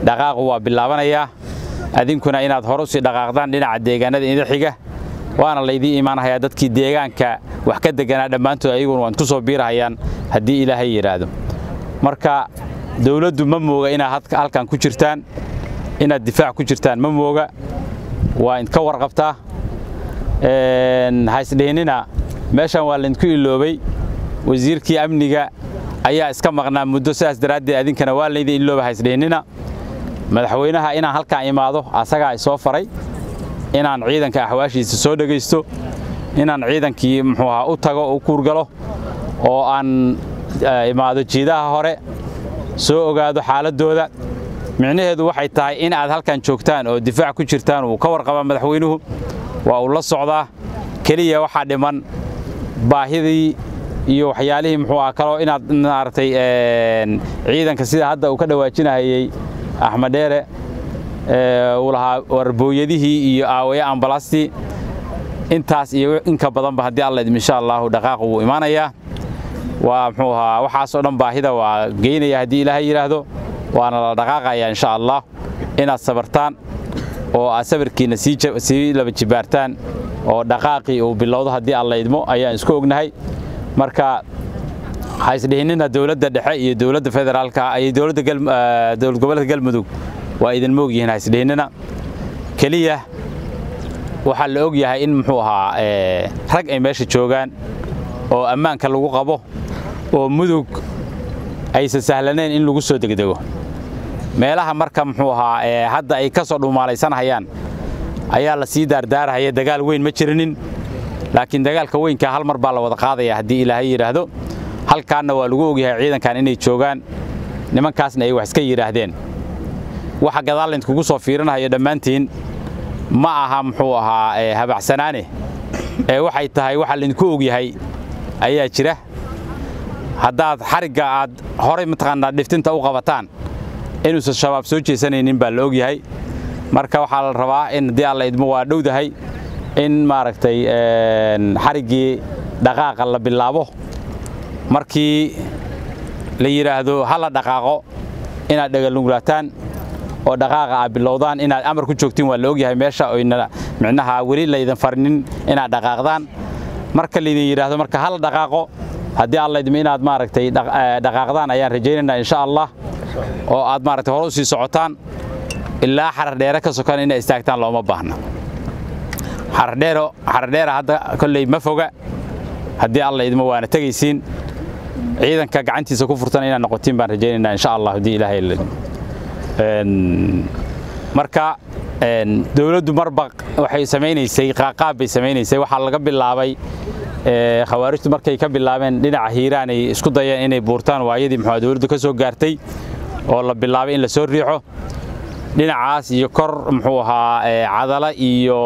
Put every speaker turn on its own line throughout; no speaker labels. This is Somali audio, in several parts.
dhaqaaqu waa bilaabanayaa adinkuna inaad hore usii dhaqaaqdaan dhinaca deegaanada ida xiga waana laydii imaanhayaa dadkii deegaanka wax ka deganaa dhammaantood ayaguna waan ku soo biirahayaan haddii ilaahay yidhaahdo marka dawladdu ma mooga inaad halkan ku jirtaan inaad difaac ku jirtaan ma mooga waa idka warqabtaa haisdhihinina meeshan waa laydinku iloobay wasiirkii amniga ayaa iska maqnaa muddo sidaas daraaddeed adinkana waa laydin ilooba haisdhihinina madaxweynaha inaan halkaan imaado asagaa isoo faray inaan ciidanka axwaashiisa soo dhegaysto inaan ciidankii muxuu ahaa u tago u kuurgalo oo aan imaado jiidaha hore soo ogaado xaaladdooda micnaheedu waxay tahay in aad halkan joogtaan oo difaac ku jirtaan uu ka warqaba madaxweynuhu waa uu la socdaa keliya waxaa dhiman baahidii iyo waxyaalihii muxuu ah kaloo inaad maaragtay ciidanka sida hadda uu ka dhawaajinahayey axmed dheere uu lahaa warbooyadihii iyo aawaye ambalastii intaas iyo inka badanba haddii alla idm insha allahu dhaqaaq wuu imaanayaa waa muxuu ahaa waxaasoo dhan baahida waa geynaya haddii ilaahay yidhaahdo waana la dhaqaaqayaa insha allah inaad sabartaan oo aad sabarkiinna sii laba jibaartaan oo dhaqaaqii uu bilowdo haddii alla idmo ayaan isku ognahay marka ha isdhihinina dowladda dhexe iyo dowladda federaalka iyo dowladda dowlad goboleedka galmudug waa idin moog yihiin ha isdhihinina keliya waxaa la og yahay in muxuu ahaa rag ay meesha joogaan oo ammaanka lagu qabo oo mudug aysan sahlanayn in lagu soo degdego meelaha marka muxuu ahaa hadda ay ka soo dhumaalaysanhayaan ayaa la sii daardaarahaya dagaal weyn ma jirinin laakiin dagaalka weynka hal mar baa la wada qaadaya haddii ilaahay yidhaahdo halkaanna waa lagu ogyahay ciidankan inay joogaan nimankaasna ay wax iska yidhaahdeen waxa gadaalint kugu soo fiirinahayo dhammaantiin ma aha muxuu ahaa habacsanaane ee waxay tahay waxa laydinku ogyahay ayaa jira haddaad xarigga aad horay mataqaanaa dhiftinta u qabataan inuusan shabaab soo jeesanaynin baa la ogyahay marka waxaa la rabaa in haddii alla idmo waa dhowdahay in maaragtay xariggii dhaqaaqa la bilaabo markii la yidhaahdo ha la dhaqaaqo inaad dhagalungulaataan oo dhaqaaqa aad bilowdaan inaad amar ku joogtiin waa la ogyahay meesha oyna micnaha weli laydan farinin inaad dhaqaaqdaan marka laydin yidhaahdo marka ha la dhaqaaqo haddii alla idmo inaad maaragtay dhaqaaqdaan ayaan rajaynaynaa insha allah oo aad maaragtay hore u sii socotaan ilaa xarar dheere ka sokan inay istaagtaan looma baahna xarardheero xarardheera hadda kolley ma foga haddii alla idmo waana tegaysiin ciidanka gacantiisa ku furtan inaad noqotiin baan rajaynaynaa insha allah haddii ilaahay marka dowladdu marba waxay samaynaysay qaaqaab bay samaynaysay waxaa laga bilaabay khawaarijtu markay ka bilaabeen dhinaca hiiraan ay isku dayeen inay buurtaan waayadii muxuu dowladdu ka soo gaartay oo la bilaabay in la soo riixo dhinacaas iyo kor muxuu ahaa cadala iyo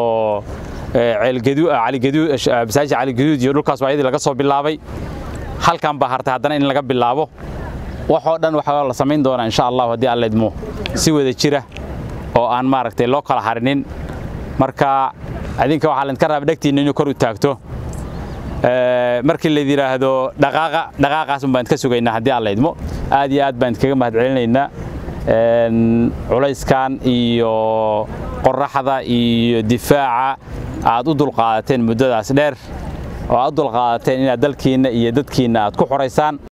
masaajid caligaduud iyo dhulkaas waayadii laga soo bilaabay halkan baa hartay haddana in laga bilaabo waxoo dhan waxaa la samayn doonaa insha allahu haddii alla idmo si wada jira oo aan maaragtay loo kala harinin marka adinka waxaa laydinka raaba dhegtiinna inuu kor u taagto markii layd yidhaahdo dhaqaaqa dhaqaaqaasun baan idka sugaynaa haddii alla idmo aad iyo aad baan idkaga mahad celinaynaa culayskan iyo qoraxda iyo difaaca aad u dulqaadateen muddadaas dheer oo aad u dulqaadateen inaad dalkiinna iyo dadkiinna aad ku xoraysaan